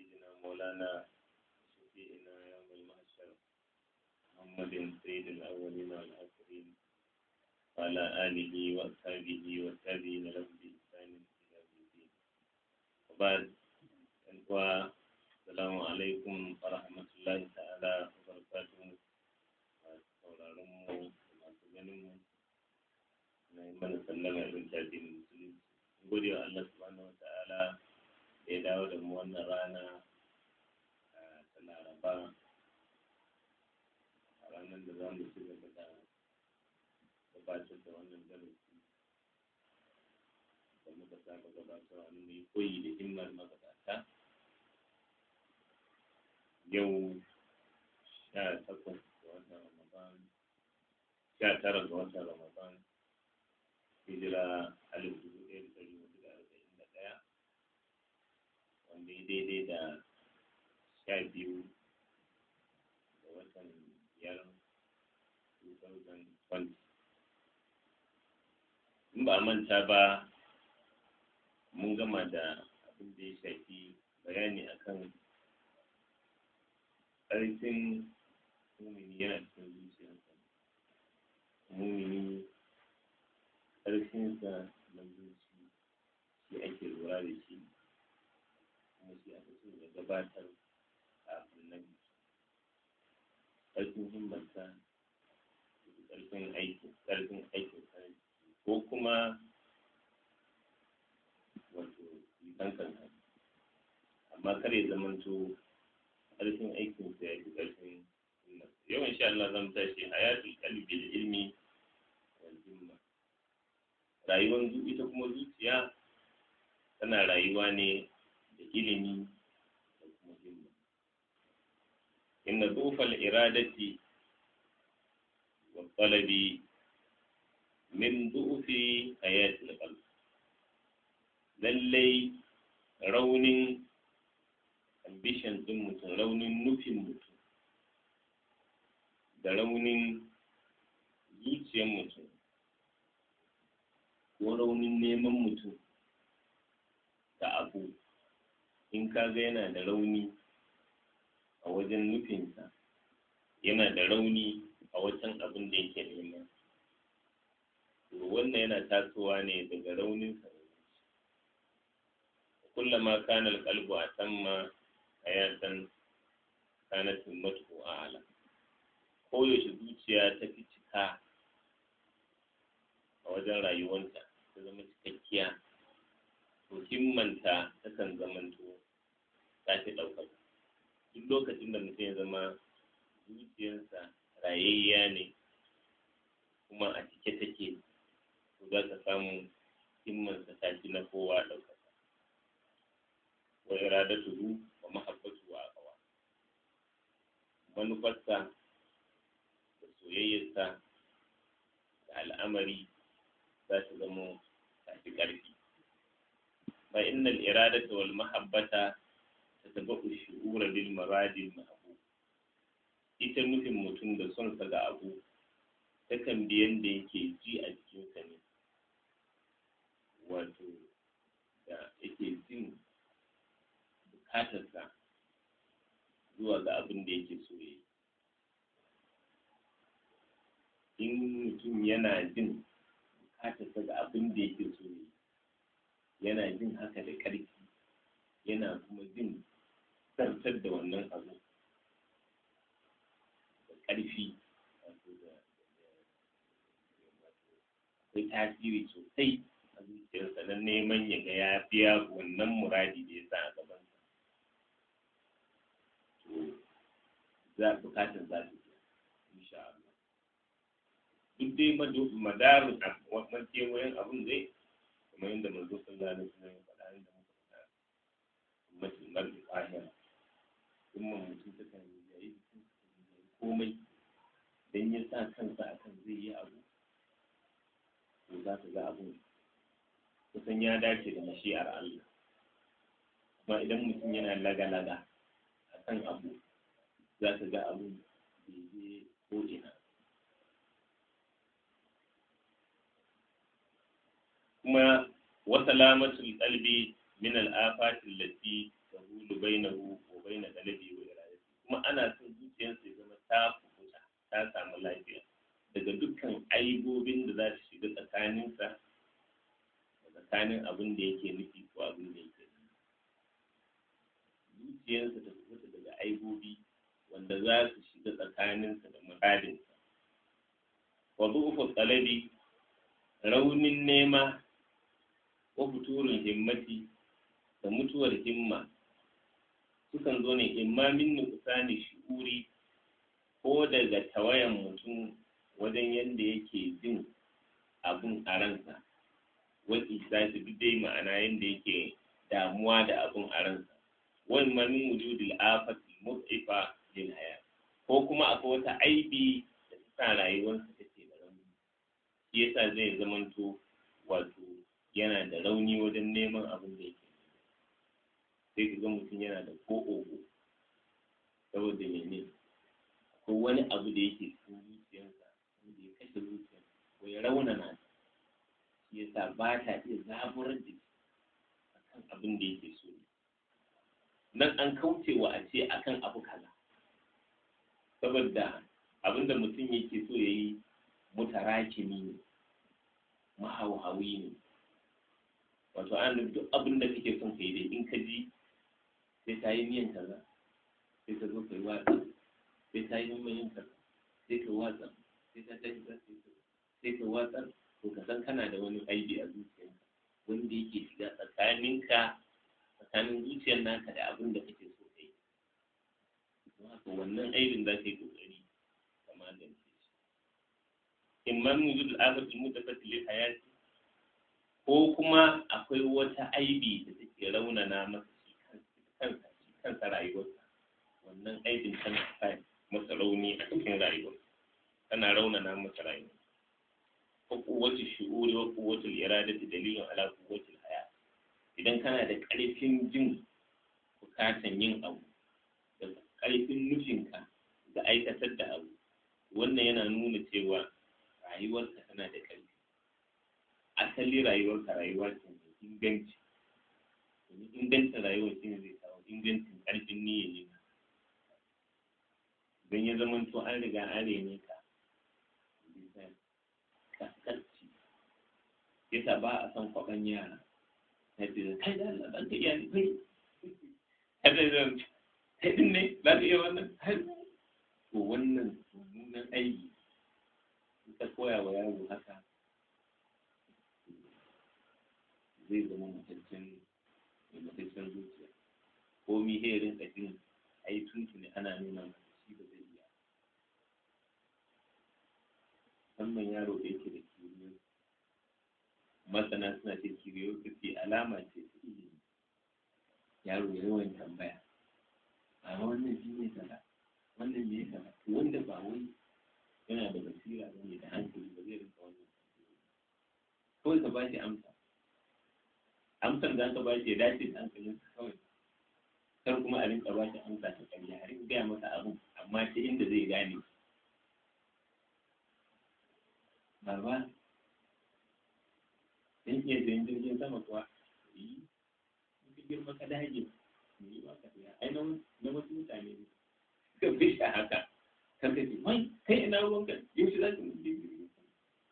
سيدنا مولانا شفيعنا يوم المحشر محمد سيد الأولين والآخرين وعلى آله وأصحابه والتابعين له بإحسان إلى يوم الدين وبعد السلام عليكم ورحمة الله تعالى وبركاته sauraron mu masu ganin mu na yi mana sallama irin tafi musulunci gode wa Allah subhanahu wa ta'ala da ya dawo da mu wannan rana ta laraba a ranar da za mu ci gaba da gabatar da wannan darasi da muka saba gabatarwa mu yi koyi da himmar magabata yau sha takwas ga watan ramadan sha tara ga watan ramadan hijira alif dubu ɗaya da ɗari hudu da arba'in da ɗaya wanda ya daidai da sha biyu ga watan biyar 2020 in ba a manta ba mun gama da abin da ya shafi bayani akan ƙarfin mumini yana cikin zuciyarsa mumini ƙarfinsa na zuci shi ake lura da shi kuma shi aka so ya gabatar kafin na biki ƙarfin himmarsa ƙarfin aikin ƙarfin aikin ko kuma wato kankan amma kar ya zamanto ƙarfin aikin sa ya fi ƙarfin yau insha Allah zan tashi hayatul qalbi da ilmi wal himma rayuwar ita kuma zuciya tana rayuwa ne da ilimi da kuma himma inna dhufal iradati wa talabi min du'fi hayatil qalb lallai raunin ambition din mutum raunin nufin mutum da raunin zuciyar mutum ko raunin neman mutum da abu in ka ga yana da rauni a wajen nufinsa yana da rauni a wajen abin da yake nema wannan yana tasowa ne daga raunin sa kullama kana alqalbu atamma hayatan kanat himmatuhu a'la koyaushe zuciya ta fi cika a wajen rayuwanta ta zama cikakkiya to himmanta takan zamanto ta fi ɗaukaka duk lokacin da mutum ya zama zuciyarsa rayayya ne kuma a cike take to za ka samu himmansa ta fi na kowa ɗaukaka wa iradatuhu wa mahabbatu wa aqwa manufarsa da soyayyarsa da al'amari za su zama tafi ƙarfi fa innal iradata wal mahabbata tatabau shu'ura bil maradil mahbub ita nufin mutum da son sa ga abu takan bi yanda yake ji a jikinsa ne wato da yake jin bukatarsa zuwa ga abin da yake so ya in mutum yana jin bukatarsa ga abin da yake so ya yana jin haka da ƙarfi yana kuma jin zartar da wannan abu da ƙarfi akwai tasiri sosai a zuciyarsa na neman ya ga ya biya wannan muradi da ya sa a gabansa to za bukatar za su biya insha Allah duk dai madarin wannan kewayen abin zai kamar yadda manzo sallallahu alaihi wasallam ya faɗa inda muka faɗa ummatul mar'i qahira umman mutum ta kan yi komai dan ya sa kansa akan zai yi abu to za ka ga abun kusan ya dace da mashi'ar Allah kuma idan mutum yana laga-laga a kan abu za ka ga abun bai je ko ina kuma وسلامة القلب من الآفات التي تهول بينه ana son zuciyarsa ya zama ta kukuta ta samu lafiya daga dukkan aibobin da za su shiga tsakaninsa da tsakanin abin da yake nufi ko abin da yake zuciyarsa ta kukuta daga aibobi wanda za su shiga tsakaninsa da muradinsa wa du'ufu talabi raunin nema wa futurul himmati da mutuwar himma sukan zo ne imma min nuqsani shu'uri ko daga tawayan mutum wajen yadda yake jin abun a ransa wani isashi duk dai ma'ana yadda yake damuwa da abun a ransa wani ma min wujudil afati mut'ifa lil haya ko kuma akwai wata aibi da ta sa rayuwarsa take da rauni shi yasa zai zamanto wato yana da rauni wajen neman abin da yake sai ka ga mutum yana da ko ogo saboda mene ko wani abu da yake cikin zuciyarsa wanda ya kashe zuciyar ko ya raunana ta shi yasa ba ta iya zaburar da shi akan abin da yake so nan an kaucewa a ce akan abu kaza saboda abin da mutum yake so ya yi mutarakimi ne mahauhawi ne wato an duk abin da kake son ka yi dai in ka ji sai ta yi miyan kaza sai ka zo ka yi watsa sai ta yi miyan kaza sai ka watsa sai ta tashi za sai ka watsa to ka san kana da wani aibi a zuciyarka wanda yake shiga tsakaninka tsakanin zuciyar naka da abin da kake so ka yi don haka wannan aibin za ka yi kokari ka magance shi imman wujud al-afat al-mutafatti lil hayati ko kuma akwai wata aibi da take raunana masa shi kansa shi kansa rayuwarsa wannan aibin tana sa masa rauni a cikin rayuwa tana raunana masa rayuwa ko kuwatu shu'uri wa kuwatu iradati dalilin ala kuwatu haya idan kana da ƙarfin jin bukatan yin abu da ƙarfin nufinka da aikatar da abu wannan yana nuna cewa rayuwarka tana da ƙarfi asali rayuwarka rayuwa ce mai inganci domin ingancin rayuwar shi ne zai kawo ingancin ƙarfin niyyar yin don ya zama to an riga an rene ka bisa kaskanci yasa ba a son kwaɓan yara na ce kai da Allah ban ka iya ni kai kada zan kai din ne za ka iya wannan to wannan mummunan aiki ta koya wa yaro haka zai zama mataccen mataccen zuciya ko mi herin jin ai tuntuni ana nuna masa shi ba zai iya musamman yaro da yake da kiriyo masana suna ce kiriyo ce alama ce ta ilimi yaro ya yawan tambaya a wannan shi ne kaza wannan me kaza to wanda ba wai yana da basira ba ne da hankali ba zai rinka wannan kawai ka ba shi amsa amsar da aka ba shi ya dace da hankalinsa kawai kar kuma a rinka ba shi amsa ta ƙarya a rinka gaya masa abin amma ta inda zai gane baba dan iya sayan jirgin sama kuwa yi in ka girma ka dage me yi ba ka saya ai na wasu mutane ne suka fi shi haka kan ka ce wai kai ina ruwanka yaushe za ka mutu jirgin sama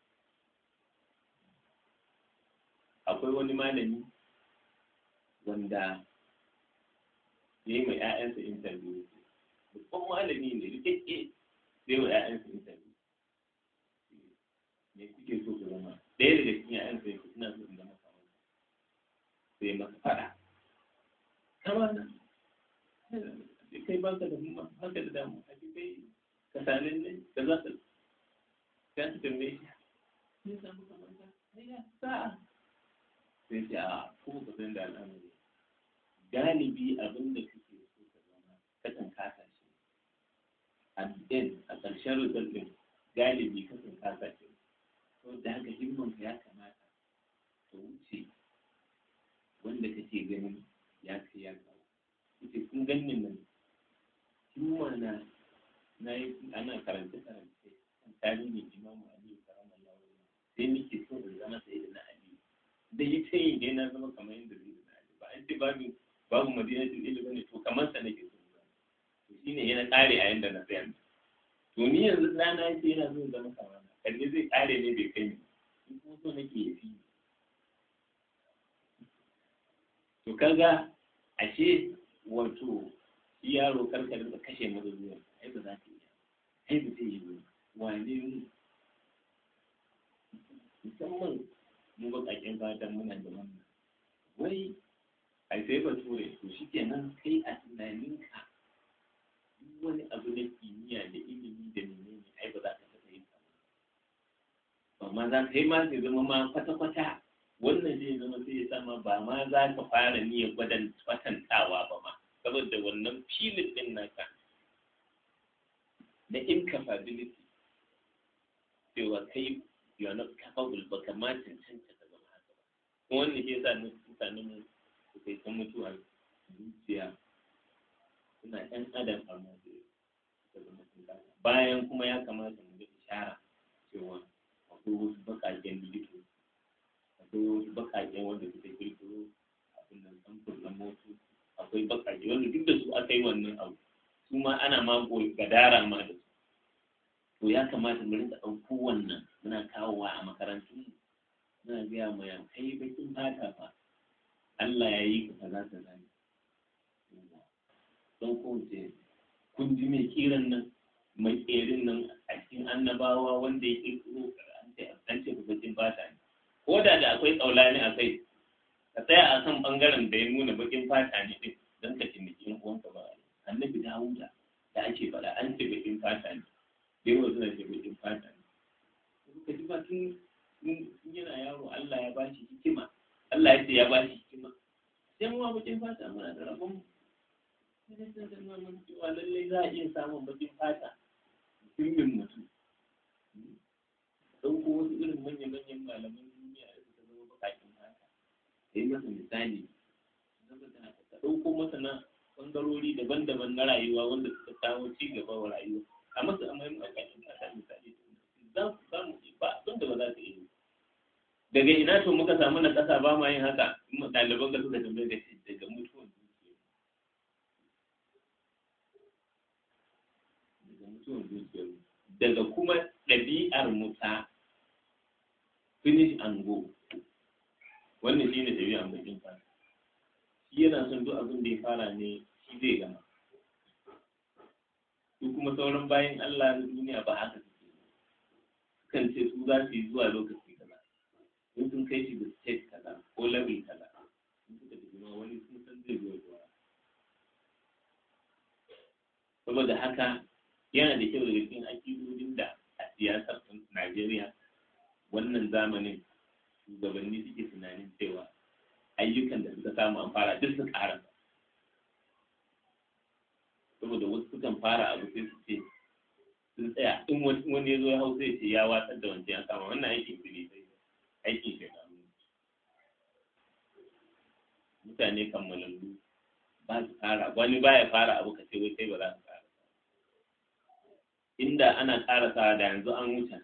akwai wani malami wanda ya yi ma 'ya'yansa interview babban malami ne rikakke sai wa 'ya'yansa interview me kuke so ku zama ɗaya daga cikin 'ya'yansa ya ina so in zama kamar sai masa faɗa kama na kai ba ka da himma ba ka da damu a kai ka sanin ne ka za ka ka ta tambaye shi ne samu kamar ka ya sa'a sai ce a ko ka san da al'amari galibi abin da kake so ka zama kakan kasa shi a ɗin a ƙarshen result ɗin galibi kakan kasa shi to da haka himman ka ya kamata ka wuce wanda kake ganin ya kai ya kawo kuce kun ganin nan himma na na yi ana karance karance kan tarihin imamu aliyu karamallahu sai nake so in zama sai da na aliyu da yi ta yin dai na zama kamar yadda zai da na aliyu ba an ce babu babu madinatul ilmi ne to kamar sa nake so ba to shi ne yana ƙare a yanda na tsaya to ni yanzu ɗana ya ce yana so zama kamar kalle zai ƙare ne bai kai ni in kuma so nake ya fi to kaga ashe wato shi yaro karka da kashe masa zuwa ai ba za ta iya ai ba zai yi ba wane mu musamman mu baƙaƙen fatan muna da wannan wai ai sai ba ture to shi kenan kai a tunaninka duk wani abu na kimiyya da ilimi da menene ai ba za ka taɓa yin ba ma za ka yi ma zai zama ma kwata-kwata wannan zai zama sai ya sama ba ma za ka fara niyyar gwadan kwatantawa ba ma saboda wannan filin din naka na incapability cewa kai you are not capable ba ka ma cancanta ka zama haka ba kuma wannan ke sa mutanen mu su kai ta mutuwa zuciya suna ɗan adam amma su zama sun kasa bayan kuma ya kamata mu ga ishara cewa akwai wasu baƙaƙen likitoci akwai wasu baƙaƙen wanda suka kirkiro abin nan samfur na motu akwai baƙaƙe wanda duk da su aka yi wannan abu su ma ana ma gadara ma da su to ya kamata mu rinka ɗauko wannan muna kawowa a makarantun muna gaya ma ya kai bakin fata fa Allah ya yi ka kaza kaza ne don kowace kun ji mai kiran nan mai ƙerin nan a cikin annabawa wanda ya kirkiro an ce bakin fata ne ko da da akwai tsaulani a kai ka tsaya a kan bangaren da ya nuna bakin fata ne din don ka taimaki yan uwanka ba annabi dawuda da ake faɗa an ce bakin fata ne dai wasu na ce bakin fata ne ka ji ba tun yana yaro Allah ya ba shi hikima Allah ya ce ya ba shi hikima sai mu bakin fata muna da rabon mu sai da nuna mun cewa lallai za a iya samun bakin fata mutumin mutum ɗauko wasu irin manya-manyan malaman duniya da suka zama bakakin fata da yi masa misali ka ɗauko masana ɓangarori daban-daban na rayuwa wanda suka kawo ci gaba wa rayuwa a masa a mahimman bakakin fata misali za ku samu ba abin da ba za ka iya daga ina to muka samu na ƙasa ba ma yin haka in ɗaliban ka suka tambaye da shi daga mutuwan zuciya daga mutuwan zuciya daga kuma ɗabi'ar muta finish and go wannan shi ne ɗabi'ar bakin fata shi yana son duk abin da ya fara ne shi zai gama su kuma sauran bayan Allah na duniya ba haka suke sukan ce su za su yi zuwa lokaci kaza in sun kai shi da state kaza ko level kaza in suka tafi ma wani sun san zai zo zuwa saboda haka yana da kyau daga cikin akidodin da a siyasar Najeriya wannan zamanin shugabanni suke tunanin cewa ayyukan da suka samu an fara duk su ƙara saboda wasu sukan fara abu sai su ce sun tsaya in wani ya zo ya hau sai ce ya watsar da wancan ya kama wannan aikin su ne sai aikin shekaru mutane kammalallu ba su fara wani baya fara abu ka ce wai sai ba za su fara inda ana ƙarasa da yanzu an wuce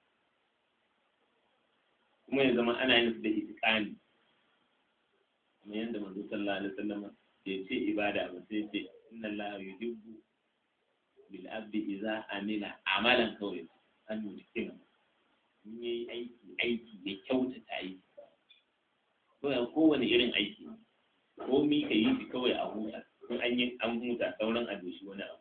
kuma ya zama ana yin su da itikani kuma yadda manzo sallallahu alaihi wasallam ya ce ibada ba sai ce inna Allah yuhibbu bil abdi idza amila amalan kawai an yutikina in yayi aiki aiki ya kyautata aiki ko ya kowane irin aiki ko mi ka yi shi kawai a huta in an yi an huta sauran a doshi wani abu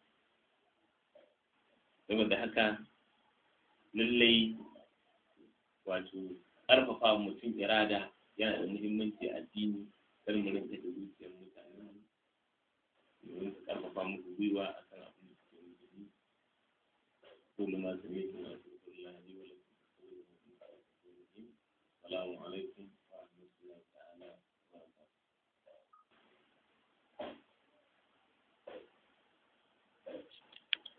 saboda haka lallai wato ƙarfafa mutum irada yana da muhimmanci a addini kar mu rinka da zuciyar mutane mu rinka ƙarfafa musu gwiwa a kan abin da suke musulmi kullu ma sami su ma su kullu la ilaha illa huwa salamu alaikum